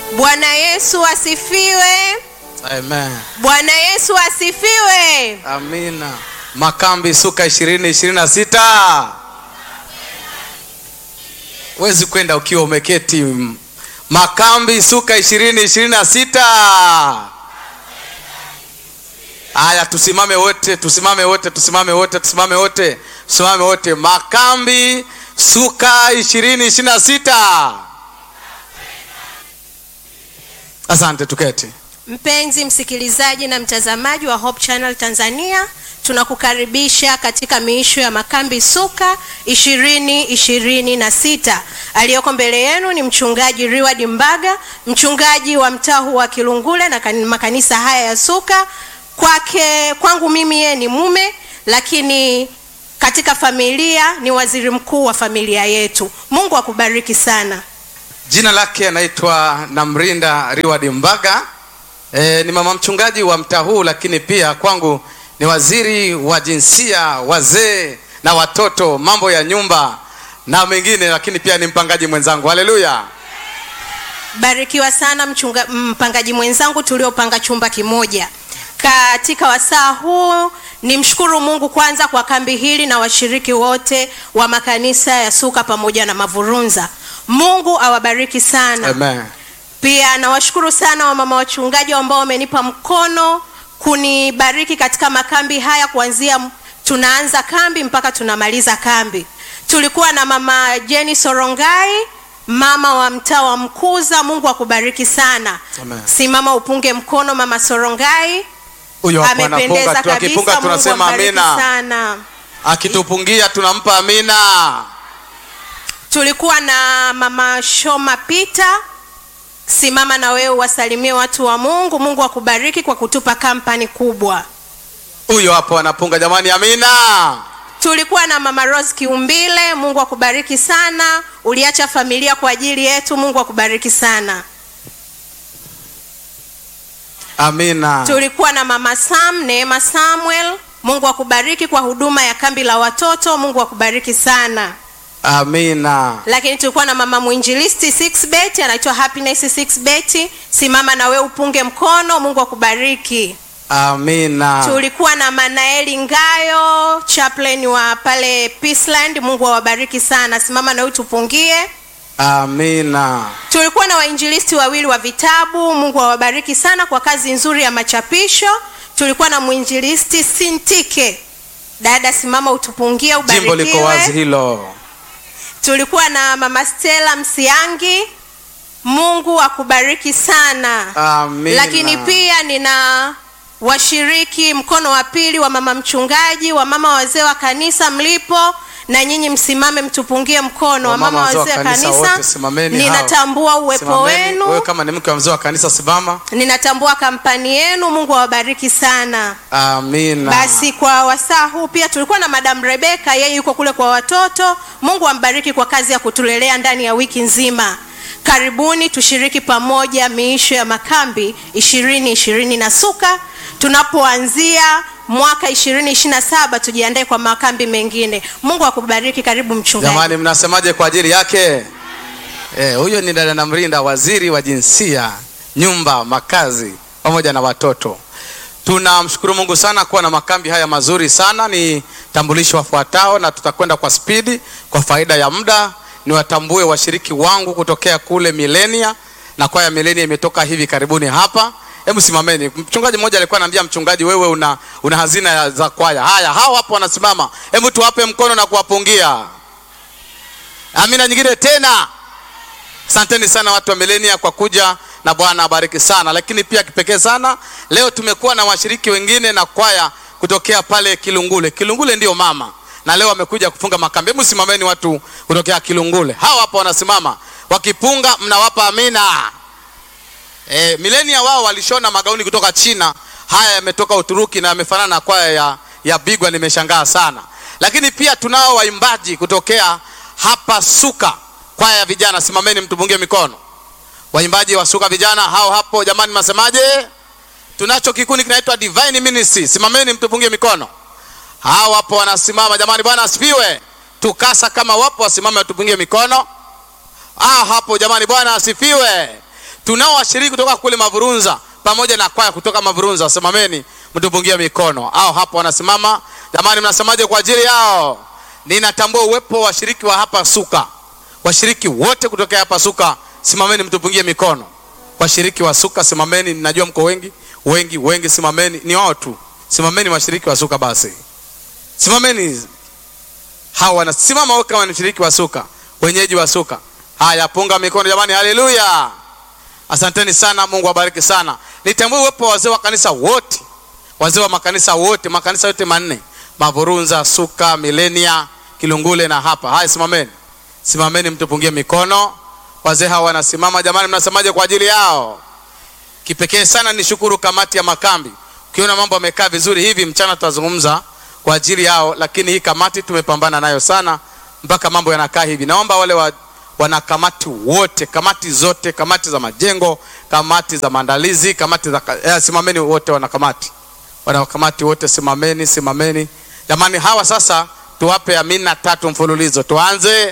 Bwana Yesu asifiwe. Amen. Bwana Yesu asifiwe. Amina. Makambi Suka ishirini ishirini na sita. Huwezi kwenda ukiwa umeketi. Makambi Suka ishirini ishirini na sita. Haya, tusimame wote, tusimame wote, tusimame wote, tusimame wote, tusimame wote. Makambi Suka ishirini ishirini na sita. Asante, tuketi. Mpenzi msikilizaji na mtazamaji wa Hope Channel Tanzania, tunakukaribisha katika miisho ya makambi Suka ishirini ishirini na sita. Aliyoko mbele yenu ni mchungaji Riward Mbaga, mchungaji wa mtaa huu wa Kilungule na kan- makanisa haya ya Suka. Kwake kwangu mimi yeye ni mume, lakini katika familia ni waziri mkuu wa familia yetu. Mungu akubariki sana. Jina lake anaitwa Namrinda Riward Mbaga. E, ni mama mchungaji wa mtaa huu, lakini pia kwangu ni waziri wa jinsia, wazee na watoto, mambo ya nyumba na mengine, lakini pia ni mpangaji mwenzangu. Haleluya! Barikiwa sana mchunga, mpangaji mwenzangu tuliopanga chumba kimoja katika wasaa huu. Ni mshukuru Mungu kwanza kwa kambi hili na washiriki wote wa makanisa ya Suka pamoja na Mavurunza. Mungu awabariki sana. Amen. Pia nawashukuru sana wamama wachungaji ambao wamenipa mkono kunibariki katika makambi haya kuanzia m- tunaanza kambi mpaka tunamaliza kambi. Tulikuwa na mama Jenny Sorongai, mama wa mtaa wa Mkuza. Mungu akubariki sana. Amen. Simama upunge mkono mama Sorongai, Huyo hapo amependeza anapunga tu, akipunga kabisa. Mungu tunasema ambariki amina, sana. akitupungia tunampa amina. Tulikuwa na mama Shoma Peter. Simama na wewe wasalimie watu wa Mungu. Mungu akubariki kwa kutupa kampani kubwa. Huyo hapo anapunga, jamani, amina. Tulikuwa na mama Rose Kiumbile. Mungu akubariki sana, uliacha familia kwa ajili yetu. Mungu akubariki sana. Amina. Tulikuwa na mama Sam Neema Samuel. Mungu akubariki kwa huduma ya kambi la watoto. Mungu akubariki sana. Amina. Lakini tulikuwa na mama mwinjilisti Sixbet, anaitwa Happiness Sixbet. Simama na wewe upunge mkono. Mungu akubariki. Amina. Tulikuwa na Manaeli Ngayo, chaplain wa pale Peaceland. Mungu awabariki sana. Simama na wewe tupungie. Amina. Tulikuwa na wainjilisti wawili wa vitabu. Mungu awabariki sana kwa kazi nzuri ya machapisho. Tulikuwa na mwinjilisti Sintike. Dada, simama utupungie, Jimbo liko wazi ubarikiwe. hilo. Tulikuwa na mama Stella Msiangi. Mungu akubariki sana. Amina. Lakini pia nina washiriki mkono wa pili wa mama mchungaji, wa mama wazee wa kanisa mlipo na nyinyi msimame mtupungie mkono. Wa mama wazee wa kanisa, wote simameni. ninatambua hao. uwepo Simameni. Wewe wenu, kama ni mke wa mzee wa kanisa simama. ninatambua kampani yenu. Mungu awabariki sana. Amina. Basi kwa wasaa huu pia tulikuwa na Madam Rebeka, yeye yuko kule kwa watoto. Mungu ambariki kwa kazi ya kutulelea ndani ya wiki nzima. Karibuni tushiriki pamoja miisho ya makambi ishirini ishirini na Suka. Tunapoanzia mwaka ishirini ishirini na saba tujiandae kwa makambi mengine. Mungu akubariki. Karibu mchungaji. Jamani, mnasemaje kwa ajili yake? Eh, huyo ni dada Namrinda, waziri wa jinsia, nyumba, makazi pamoja na watoto. Tunamshukuru Mungu sana kuwa na makambi haya mazuri sana. Ni tambulisho wafuatao, na tutakwenda kwa spidi kwa faida ya muda. Niwatambue washiriki wangu kutokea kule Milenia, na kwaya Milenia imetoka hivi karibuni hapa. Hebu simameni. Mchungaji mmoja alikuwa ananiambia, mchungaji, wewe una, una hazina ya- za kwaya. Haya, hao hapo wanasimama, hebu tuwape mkono na kuwapungia. Amina nyingine tena. Asanteni sana watu wa Milenia kwa kuja na Bwana abariki sana. Lakini pia kipekee sana leo tumekuwa na washiriki wengine na kwaya kutokea pale Kilungule. Kilungule ndio mama, na leo wamekuja kufunga makambi. Hebu simameni watu kutokea Kilungule, hawa hapa wanasimama wakipunga, mnawapa amina. E, Milenia wao walishona magauni kutoka China, haya yametoka Uturuki na yamefanana na kwaya ya, ya Bigwa. Nimeshangaa sana. Lakini pia tunao waimbaji kutokea hapa Suka, kwaya ya vijana. Simameni mtupungie mikono. Waimbaji wa Suka vijana hao hapo, jamani, masemaje? Tunacho kikundi kinaitwa Divine Ministry. Simameni mtupungie mikono. Hao hapo wanasimama, jamani, Bwana asifiwe. Tukasa kama wapo wasimame watupungie mikono. Ah, hapo jamani, Bwana asifiwe. tunao washiriki kutoka kule Mavurunza pamoja na kwaya kutoka Mavurunza. Simameni mtupungie mikono, au hapo wanasimama. Jamani, mnasemaje kwa ajili yao? Ninatambua uwepo wa washiriki wa hapa Suka, washiriki wote kutokea hapa Suka, simameni mtupungie mikono. Washiriki wa Suka simameni, ninajua mko wengi wengi wengi, simameni. Ni wao tu, simameni washiriki wa Suka basi, simameni. Hawa wanasimama wote kama ni mshiriki wa Suka, wenyeji wa Suka. Haya, punga mikono jamani, haleluya! Asanteni sana, Mungu awabariki sana. Nitambue uwepo wa wazee wa kanisa wote, wazee wa makanisa wote, makanisa yote manne, Mavurunza, Suka, Milenia, Kilungule na hapa. Haya, simameni, simameni, mtupungie mikono. Wazee hawa wanasimama, jamani, mnasemaje kwa ajili yao? Kipekee sana nishukuru kamati ya makambi, ukiona mambo yamekaa vizuri hivi, mchana tutazungumza kwa ajili yao, lakini hii kamati tumepambana nayo sana mpaka mambo yanakaa hivi. Naomba wale wa wanakamati wote, kamati zote, kamati za majengo, kamati za maandalizi, kamati za eh, simameni wote, wanakamati wanakamati wote, simameni, simameni jamani. Hawa sasa tuwape amina tatu mfululizo. Tuanze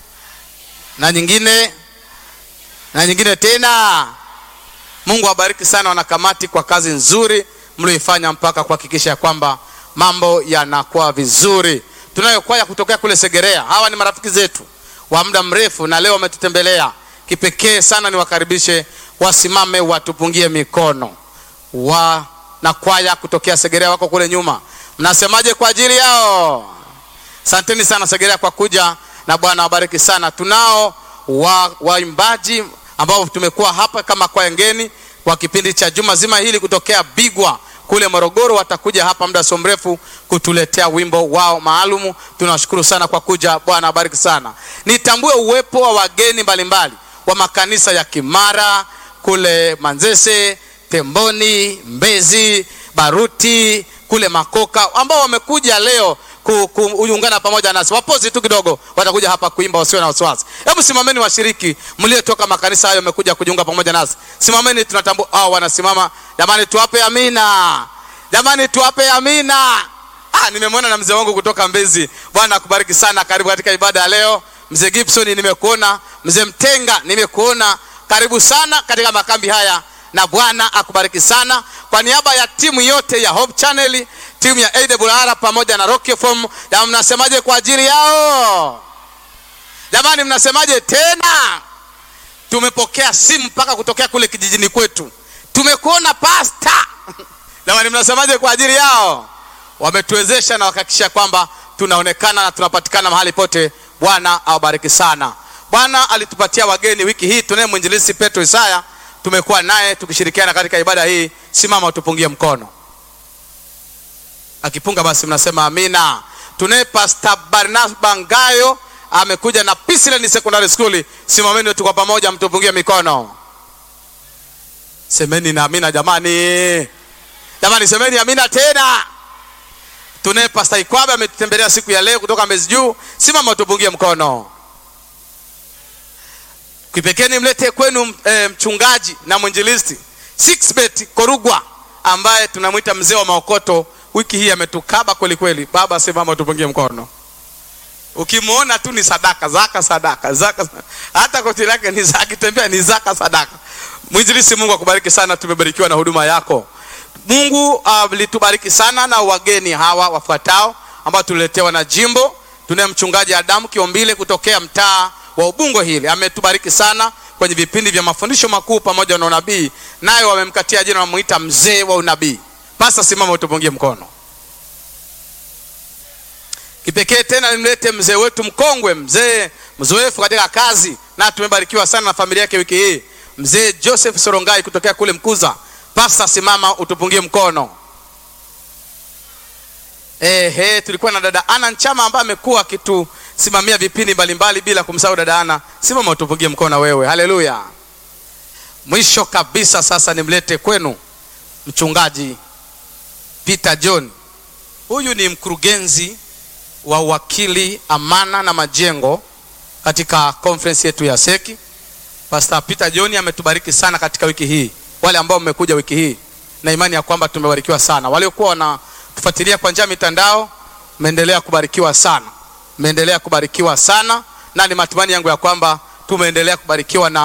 na nyingine na nyingine tena. Mungu awabariki sana wanakamati kwa kazi nzuri mlioifanya mpaka kuhakikisha kwamba mambo yanakuwa vizuri. Tunayo kwaya kutokea kule Segerea, hawa ni marafiki zetu wa muda mrefu na leo wametutembelea. Kipekee sana niwakaribishe, wasimame watupungie mikono. Wa na kwaya kutokea Segerea wako kule nyuma, mnasemaje kwa ajili yao? Asanteni sana Segerea kwa kuja, na Bwana wabariki sana. Tunao wa waimbaji ambao tumekuwa hapa kama kwaya ngeni kwa kipindi cha juma zima hili kutokea Bigwa kule Morogoro, watakuja hapa muda sio mrefu kutuletea wimbo wao maalumu. Tunawashukuru sana kwa kuja, Bwana abariki sana. Nitambue uwepo wa wageni mbalimbali wa makanisa ya Kimara kule Manzese, Temboni, Mbezi, Baruti kule Makoka ambao wamekuja leo kuungana pamoja nasi. Wapozi tu kidogo, watakuja hapa kuimba, wasiwe na wasiwasi. Hebu simameni washiriki mliotoka makanisa hayo wamekuja kujiunga pamoja nasi, simameni. Tunatambua hao wanasimama. Jamani, tuwape amina. Jamani, tuwape amina. Ah, nimemwona na mzee wangu kutoka Mbezi. Bwana akubariki sana, karibu katika ibada ya leo. Mzee Gibson nimekuona, mzee Mtenga nimekuona, karibu sana katika makambi haya na Bwana akubariki sana. Kwa niaba ya timu yote ya Hope Channel, timu ya AWR pamoja na Rock FM, jamani, mnasemaje kwa ajili yao? Jamani, mnasemaje tena? Tumepokea simu mpaka kutokea kule kijijini kwetu, tumekuona pasta. Jamani, mnasemaje kwa ajili yao? Wametuwezesha na wakahakikisha kwamba tunaonekana na tunapatikana mahali pote. Bwana awabariki sana. Bwana alitupatia wageni wiki hii, tunaye mwinjilisi Petro Isaya tumekuwa naye tukishirikiana katika ibada hii. Simama utupungie mkono, akipunga basi mnasema amina. Tunaye Pastor Barnaba Ngayo amekuja na Peaceland Secondary School. Simameni tu kwa pamoja, mtupungie mikono, semeni na amina jamani, jamani, semeni amina tena. Tunaye Pastor Ikwabe ametutembelea siku ya leo kutoka Mbezi Juu. Simama utupungie mkono Kipekee nimlete kwenu e, mchungaji na mwinjilisti Sixbet Korugwa ambaye tunamwita mzee wa maokoto. Wiki hii ametukaba kweli kweli. Baba, simama tupungie mkono. Ukimwona tu ni sadaka zaka sadaka zaka, hata koti lake ni zaka, akitembea ni zaka sadaka. Mwinjilisti, Mungu akubariki sana, tumebarikiwa na huduma yako. Mungu alitubariki uh, sana na wageni hawa wafuatao ambao tuliletewa na jimbo. Tunaye mchungaji Adamu Kiombile kutokea mtaa wa Ubungo hili ametubariki sana kwenye vipindi vya mafundisho makuu pamoja na unabii, nayo wamemkatia jina wamuita mzee wa unabii. Pasa, simama utupungie mkono. Kipekee tena nimlete mzee wetu mkongwe, mzee mzoefu katika kazi, na tumebarikiwa sana na familia yake wiki hii, mzee Joseph Sorongai kutokea kule Mkuza. Pasa, simama utupungie mkono. Ehe, tulikuwa na dada Ana Nchama ambaye amekuwa akitusimamia vipindi mbalimbali bila kumsahau dada Ana. Simama utupungie mkono wewe. Haleluya. Mwisho kabisa sasa nimlete kwenu mchungaji Peter John. Huyu ni mkurugenzi wa uwakili amana na majengo katika conference yetu ya Seki. Pastor Peter John ametubariki sana katika wiki hii. Wale ambao mmekuja wiki hii na imani ya kwamba tumebarikiwa sana. Waliokuwa wana tufuatilia kwa njia ya mitandao, mmeendelea kubarikiwa sana, mmeendelea kubarikiwa sana, na ni matumaini yangu ya kwamba tumeendelea kubarikiwa na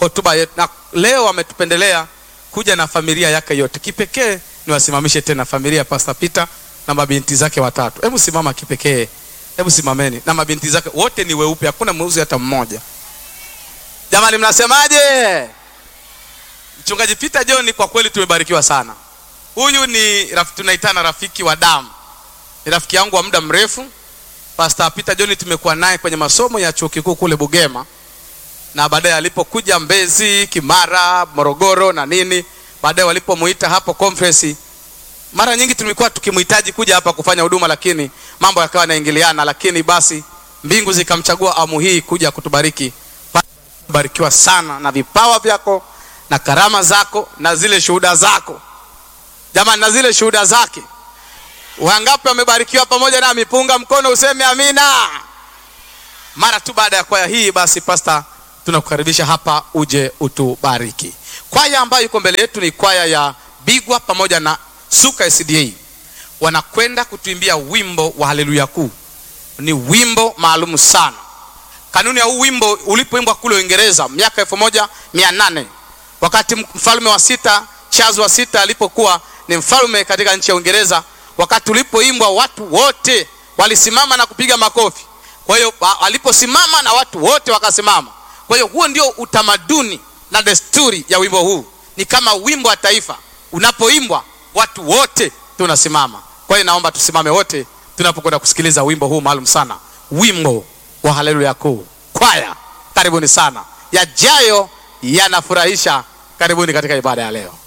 hotuba yetu, na leo ametupendelea kuja na familia yake yote. Kipekee niwasimamishe tena familia ya Pastor Peter na mabinti zake watatu. Hebu simama kipekee, hebu simameni na mabinti zake wote ni weupe, hakuna mweusi hata mmoja. Jamani, mnasemaje? Mchungaji Peter John, kwa kweli tumebarikiwa sana. Huyu ni raf, tunaitana rafiki wa damu, ni rafiki yangu wa muda mrefu. Pastor Peter John tumekuwa naye kwenye masomo ya chuo kikuu kule Bugema, na baadaye alipokuja Mbezi, Kimara, Morogoro na nini, baadaye walipomuita hapo conference, mara nyingi tulikuwa tukimhitaji kuja hapa kufanya huduma, lakini mambo yakawa yanaingiliana, lakini basi mbingu zikamchagua amu hii kuja kutubariki. Barikiwa sana na vipawa vyako na karama zako na zile shuhuda zako jamani, na zile shuhuda zake. Wangapi wamebarikiwa pamoja nami? Punga mkono useme amina. Mara tu baada ya kwaya hii, basi pasta, tunakukaribisha hapa uje utubariki. Kwaya ambayo iko mbele yetu ni kwaya ya Bigwa pamoja na Suka SDA, wanakwenda kutuimbia wimbo wa haleluya kuu. Ni wimbo maalum sana. Kanuni ya huu wimbo ulipoimbwa kule Uingereza miaka elfu moja mia nane wakati mfalme wa sita Charles wa sita alipokuwa ni mfalme katika nchi ya Uingereza, wakati ulipoimbwa watu wote walisimama na kupiga makofi. Kwa hiyo aliposimama na watu wote wakasimama. Kwa hiyo huo ndio utamaduni na desturi ya wimbo huu, ni kama wimbo wa taifa. Unapoimbwa watu wote tunasimama. Kwa hiyo naomba tusimame wote tunapokwenda kusikiliza wimbo huu maalum sana, wimbo wa haleluya kuu. Kwaya, karibuni sana, yajayo yanafurahisha. Karibuni katika ibada ya leo.